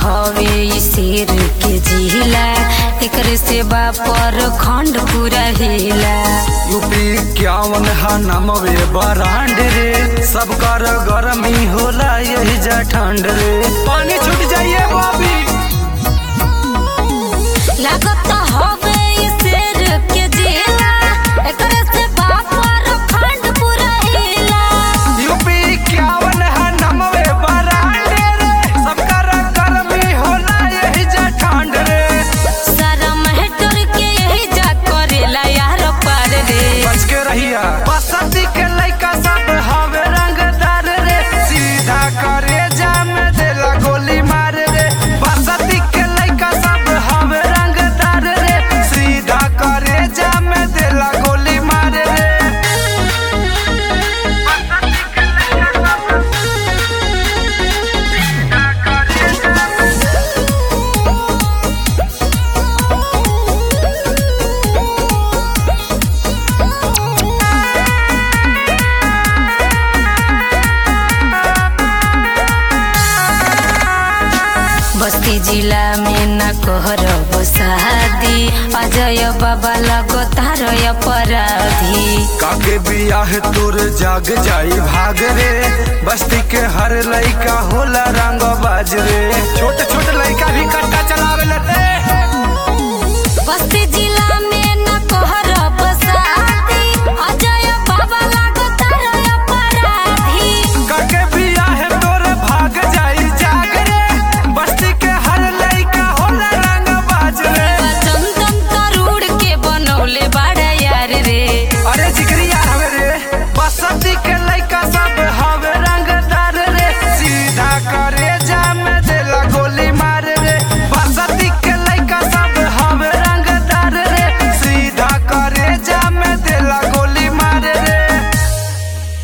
हवे ई शेर के जिला एकरे से पर खंड पूरा हिला यूपी इक्यावन हा नमवे बरांड रे सब कर गरमी होला यही जा ठंड रे पानी छूट जाइए बाबी लागत हवे ई शेर के जिला एकरे से पर खंड पूरा हिला यूपी इक्यावन हा नमवे बरांड रे सब कर गरमी होला यही जा ठंड रे सारा महटोर के यही जा करेला यार पार रे बच के रहिया बसंती के लइका सब हवे रंगदार रे सीधा करे जाम देला गोली मार रे बसंती के लइका सब हवे रंगदार रे सीधा करे जाम देला गोली मार रे बसंती के लइका सब सीधा करे जाम बस्ती जिला में न कहरब शादी अजय बाबा लगो तार अपराधी काके बियाह तोर जाग जाई भाग रे बस्ती के हर लइका होला रंग बाज रे छोट छोट लइका भी कट्टा चलावे रे बस्ती